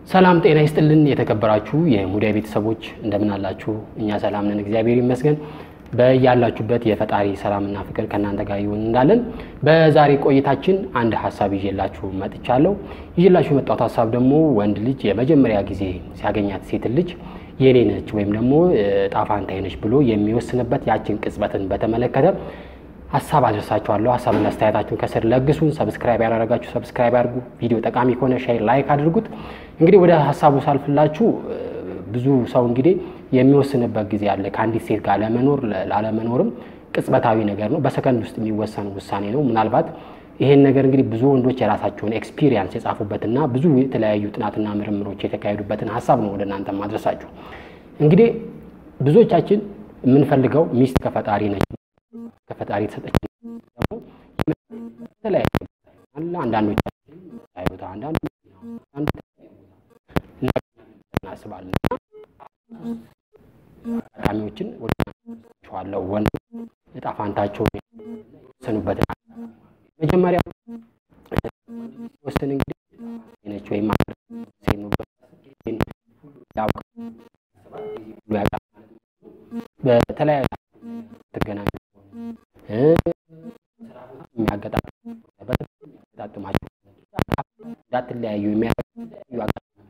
ሰላም ጤና ይስጥልን። የተከበራችሁ የሙዳይ ቤተሰቦች እንደምን አላችሁ? እኛ ሰላም ነን፣ እግዚአብሔር ይመስገን። በያላችሁበት የፈጣሪ ሰላምና ፍቅር ከእናንተ ጋር ይሁን እንዳለን በዛሬ ቆይታችን አንድ ሀሳብ ይዤላችሁ መጥቻለሁ። ይዤላችሁ የመጣሁት ሀሳብ ደግሞ ወንድ ልጅ የመጀመሪያ ጊዜ ሲያገኛት ሴት ልጅ የኔ ነች ወይም ደግሞ ጣፋንታዬ ነች ብሎ የሚወስንበት ያችን ቅጽበትን በተመለከተ ሀሳብ አድርሳችኋለሁ። ሀሳብና አስተያየታችሁን ከስር ለግሱን። ሰብስክራይብ ያላረጋችሁ ሰብስክራይብ አድርጉ። ቪዲዮ ጠቃሚ ከሆነ ሼር፣ ላይክ አድርጉት። እንግዲህ ወደ ሀሳቡ ሳልፍላችሁ ብዙ ሰው እንግዲህ የሚወስንበት ጊዜ አለ። ከአንዲት ሴት ጋር ለመኖር ላለመኖርም ቅጽበታዊ ነገር ነው። በሰከንድ ውስጥ የሚወሰን ውሳኔ ነው። ምናልባት ይሄን ነገር እንግዲህ ብዙ ወንዶች የራሳቸውን ኤክስፒሪየንስ የጻፉበትና ብዙ የተለያዩ ጥናትና ምርምሮች የተካሄዱበትን ሀሳብ ነው ወደ እናንተ ማድረሳችሁ። እንግዲህ ብዙዎቻችን የምንፈልገው ሚስት ከፈጣሪ ነች ከፈጣሪ የተሰጠች ደግሞ የተለያዩ አንዳንዶቻችን ቦታ አንዳንዱ እናስባለን አጋጣሚዎችን ወደዋለው ወንድ እጣ ፋንታቸውን የወሰኑበትን መጀመሪያ ወስን እንግዲህ ነች ወይም በተለያዩ ትገናኙ የሚያገጣጥማቸው እንዳትለያዩ የሚያዩ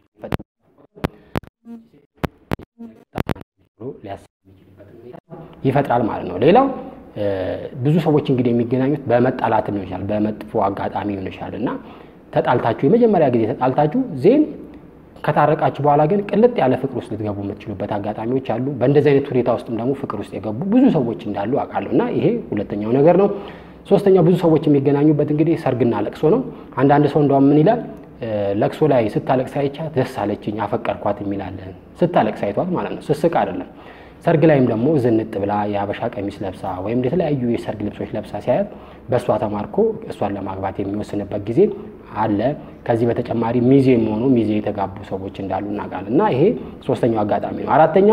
ይፈጥራል ማለት ነው። ሌላው ብዙ ሰዎች እንግዲህ የሚገናኙት በመጣላት ሊሆን ይችላል፣ በመጥፎ አጋጣሚ ሊሆን ይችላል እና ተጣልታችሁ የመጀመሪያ ጊዜ ተጣልታችሁ ዜን ከታረቃችሁ በኋላ ግን ቅልጥ ያለ ፍቅር ውስጥ ልትገቡ የምትችሉበት አጋጣሚዎች አሉ። በእንደዚህ አይነት ሁኔታ ውስጥም ደግሞ ፍቅር ውስጥ የገቡ ብዙ ሰዎች እንዳሉ አውቃለሁ እና ይሄ ሁለተኛው ነገር ነው። ሶስተኛው ብዙ ሰዎች የሚገናኙበት እንግዲህ ሰርግና ለቅሶ ነው። አንዳንድ ሰው እንደውም ምን ይላል ለቅሶ ላይ ስታለቅስ አይቻት ደስ አለችኝ አፈቀርኳት የሚላለን ስታለቅስ አይቷት ማለት ነው፣ ስስቅ አይደለም። ሰርግ ላይም ደግሞ ዝንጥ ብላ የአበሻ ቀሚስ ለብሳ ወይም የተለያዩ የሰርግ ልብሶች ለብሳ ሲያያት በእሷ ተማርኮ እሷን ለማግባት የሚወስንበት ጊዜ አለ። ከዚህ በተጨማሪ ሚዜ የሚሆኑ ሚዜ የተጋቡ ሰዎች እንዳሉ እናውቃለን እና ይሄ ሶስተኛው አጋጣሚ ነው። አራተኛው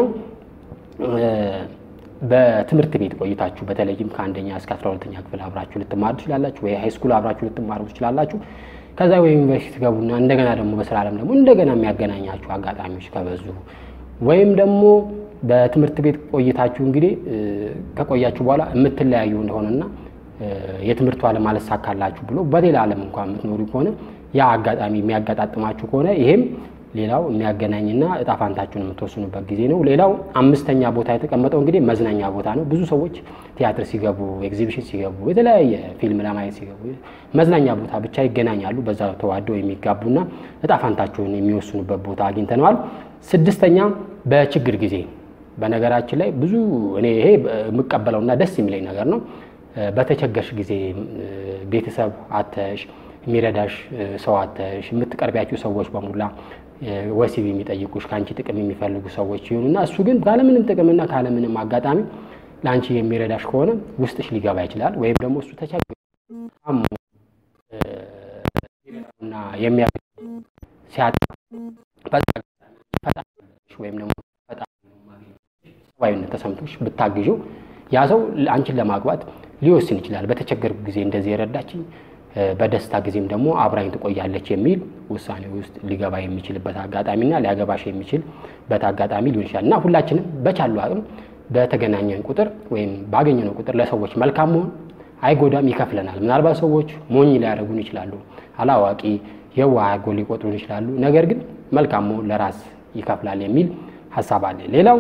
በትምህርት ቤት ቆይታችሁ በተለይም ከአንደኛ እስከ አስራ ሁለተኛ ክፍል አብራችሁ ልትማሩ ትችላላችሁ፣ ወይ ሃይስኩል አብራችሁ ልትማሩ ትችላላችሁ። ከዛ ወይ ዩኒቨርሲቲ ትገቡና እንደገና ደግሞ በስራ ዓለም ደግሞ እንደገና የሚያገናኛችሁ አጋጣሚዎች ከበዙ ወይም ደግሞ በትምህርት ቤት ቆይታችሁ እንግዲህ ከቆያችሁ በኋላ የምትለያዩ እንደሆነና የትምህርቱ ዓለም አልሳካላችሁ ብሎ በሌላ ዓለም እንኳን የምትኖሩ ከሆነ ያ አጋጣሚ የሚያጋጣጥማችሁ ከሆነ ይሄም ሌላው የሚያገናኝና እጣ ፋንታችሁን የምትወስኑበት ጊዜ ነው። ሌላው አምስተኛ ቦታ የተቀመጠው እንግዲህ መዝናኛ ቦታ ነው። ብዙ ሰዎች ቲያትር ሲገቡ፣ ኤግዚቢሽን ሲገቡ፣ የተለያየ ፊልም ለማየት ሲገቡ መዝናኛ ቦታ ብቻ ይገናኛሉ። በዛ ተዋደው የሚጋቡና እጣ ፋንታችሁን የሚወስኑበት ቦታ አግኝተነዋል። ስድስተኛ በችግር ጊዜ በነገራችን ላይ ብዙ እኔ ይሄ የምቀበለውና ደስ የሚለኝ ነገር ነው። በተቸገርሽ ጊዜ ቤተሰብ አተሽ የሚረዳሽ ሰው አተሽ የምትቀርቢያቸው ሰዎች በሙላ ወሲብ የሚጠይቁሽ ከአንቺ ጥቅም የሚፈልጉ ሰዎች ይሁኑና እሱ ግን ካለምንም ጥቅምና ካለምንም አጋጣሚ ለአንቺ የሚረዳሽ ከሆነ ውስጥሽ ሊገባ ይችላል። ወይም ደግሞ እሱ ተቸግሮ እና የሚያ ሲያጣ ወይም ደግሞ ሰብአዊነት ተሰምቶሽ ብታግዢው ያ ሰው አንቺን ለማግባት ሊወስን ይችላል። በተቸገርኩ ጊዜ እንደዚህ የረዳችኝ በደስታ ጊዜም ደግሞ አብራኝ ትቆያለች የሚል ውሳኔ ውስጥ ሊገባ የሚችልበት አጋጣሚና ሊያገባሽ የሚችልበት አጋጣሚ ሊሆን ይችላል እና ሁላችንም በቻሉ አቅም በተገናኘን ቁጥር ወይም ባገኘነው ቁጥር ለሰዎች መልካም መሆን አይጎዳም፣ ይከፍለናል። ምናልባት ሰዎች ሞኝ ሊያደርጉን ይችላሉ፣ አላዋቂ የዋህ አድርገው ሊቆጥሩን ይችላሉ። ነገር ግን መልካም መሆን ለራስ ይከፍላል የሚል ሀሳብ አለ። ሌላው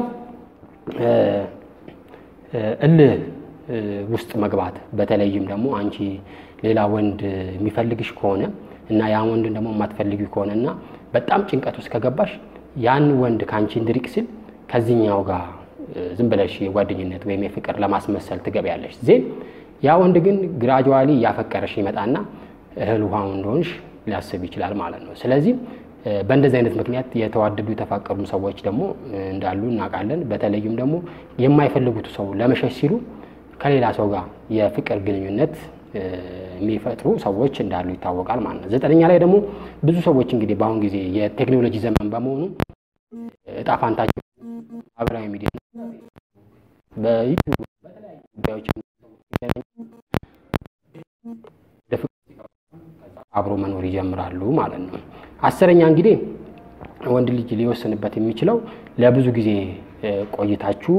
እልህ ውስጥ መግባት በተለይም ደግሞ አንቺ ሌላ ወንድ የሚፈልግሽ ከሆነ እና ያን ወንድን ደግሞ የማትፈልጊ ከሆነ እና በጣም ጭንቀት ውስጥ ከገባሽ ያን ወንድ ከአንቺ እንድሪቅ ሲል ከዚህኛው ጋር ዝም ብለሽ የጓደኝነት ወይም የፍቅር ለማስመሰል ትገቢያለሽ። ዜን ያ ወንድ ግን ግራጁዋሊ እያፈቀረሽ ይመጣና እህል ውሃው እንደሆንሽ ሊያስብ ይችላል ማለት ነው። ስለዚህ በእንደዚህ አይነት ምክንያት የተዋደዱ የተፋቀሩ ሰዎች ደግሞ እንዳሉ እናውቃለን። በተለይም ደግሞ የማይፈልጉት ሰው ለመሸሽ ሲሉ ከሌላ ሰው ጋር የፍቅር ግንኙነት የሚፈጥሩ ሰዎች እንዳሉ ይታወቃል ማለት ነው። ዘጠነኛ ላይ ደግሞ ብዙ ሰዎች እንግዲህ በአሁን ጊዜ የቴክኖሎጂ ዘመን በመሆኑ እጣ ፋንታቸው ማህበራዊ ሚዲያ በዩቲዩብ በተለያዩ ጉዳዮች አብሮ መኖር ይጀምራሉ ማለት ነው። አስረኛ እንግዲህ ወንድ ልጅ ሊወስንበት የሚችለው ለብዙ ጊዜ ቆይታችሁ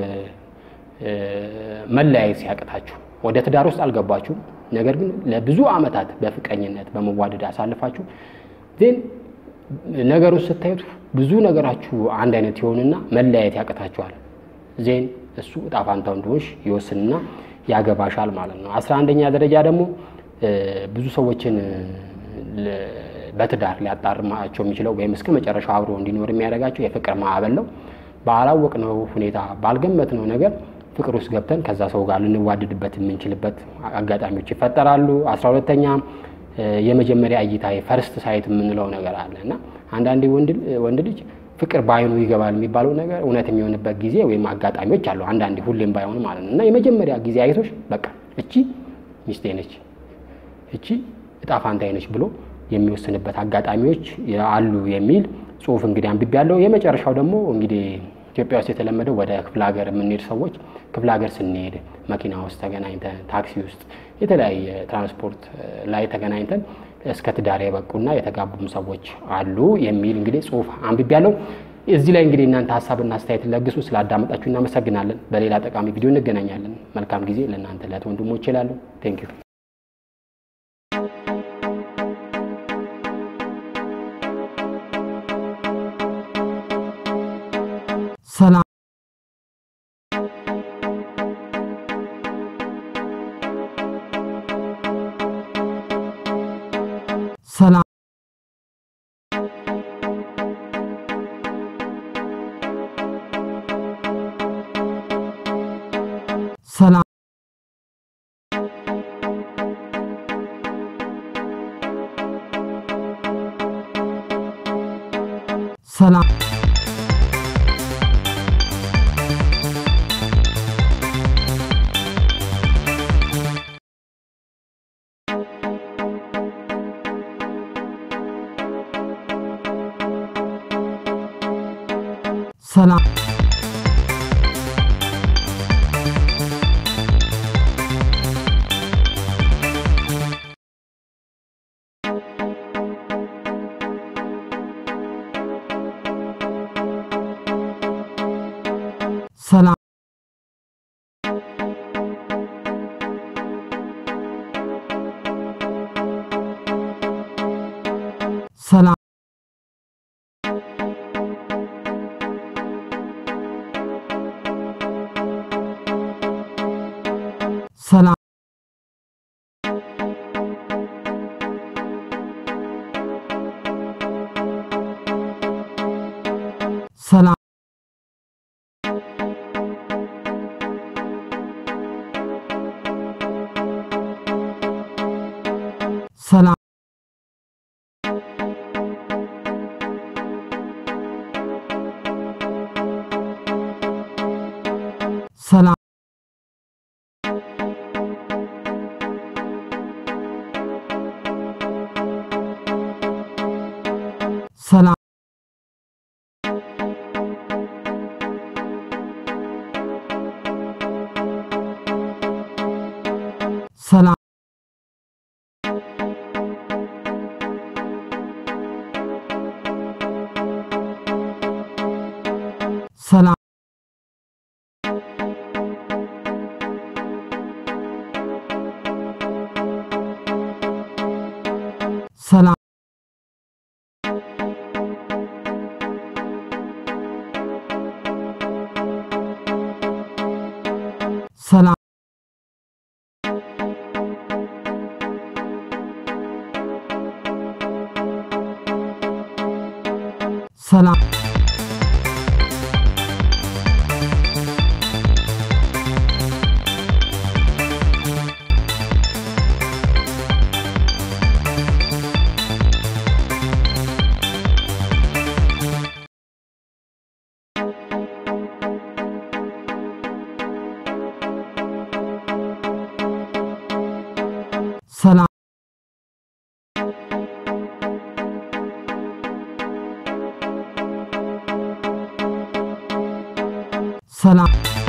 መለያየት ሲያቅታችሁ ወደ ትዳር ውስጥ አልገባችሁም። ነገር ግን ለብዙ ዓመታት በፍቅረኝነት በመዋደድ አሳልፋችሁ ዜን ነገሩን ስታዩት ብዙ ነገራችሁ አንድ አይነት ይሆንና መለያየት ያቅታችኋል። ዜን እሱ እጣ ፋንታው እንደሆንሽ ይወስንና ያገባሻል ማለት ነው። አስራ አንደኛ ደረጃ ደግሞ ብዙ ሰዎችን በትዳር ሊያጣርማቸው የሚችለው ወይም እስከ መጨረሻው አብሮ እንዲኖር የሚያደርጋቸው የፍቅር ማዕበል ነው። ባላወቅነው ሁኔታ ባልገመትነው ነገር ፍቅር ውስጥ ገብተን ከዛ ሰው ጋር ልንዋደድበት የምንችልበት አጋጣሚዎች ይፈጠራሉ። አስራ ሁለተኛ የመጀመሪያ እይታ ፈርስት ሳይት የምንለው ነገር አለ እና አንዳንዴ ወንድ ልጅ ፍቅር በአይኑ ይገባል የሚባለው ነገር እውነት የሚሆንበት ጊዜ ወይም አጋጣሚዎች አሉ። አንዳንዴ ሁሌም ባይሆን ማለት ነው እና የመጀመሪያ ጊዜ አይቶች በቃ እቺ ሚስቴ ነች፣ እቺ እጣ ፋንታዬ ነች ብሎ የሚወስንበት አጋጣሚዎች አሉ የሚል ጽሁፍ እንግዲህ አንብቤ ያለው። የመጨረሻው ደግሞ እንግዲህ ኢትዮጵያ ውስጥ የተለመደው ወደ ክፍለ ሀገር የምንሄድ ሰዎች ክፍለ ሀገር ስንሄድ መኪና ውስጥ ተገናኝተን፣ ታክሲ ውስጥ የተለያየ ትራንስፖርት ላይ ተገናኝተን እስከ ትዳር የበቁና የተጋቡም ሰዎች አሉ የሚል እንግዲህ ጽሁፍ አንብቤ ያለው። እዚህ ላይ እንግዲህ እናንተ ሀሳብና አስተያየት ለግሱ። ስላዳመጣችሁ እናመሰግናለን። በሌላ ጠቃሚ ቪዲዮ እንገናኛለን። መልካም ጊዜ ለእናንተ ለት ወንድሞች ይላሉ። ቴንክ ዩ ሰላም ሰላም ሰላም ሰላም ሰላም ሰላም ሰላም ሰላም ሰላም ሰላም ሰላም ሰላም ሰላም ሰላም ሰላም ሰላም ሰላም ሰላም ሰላም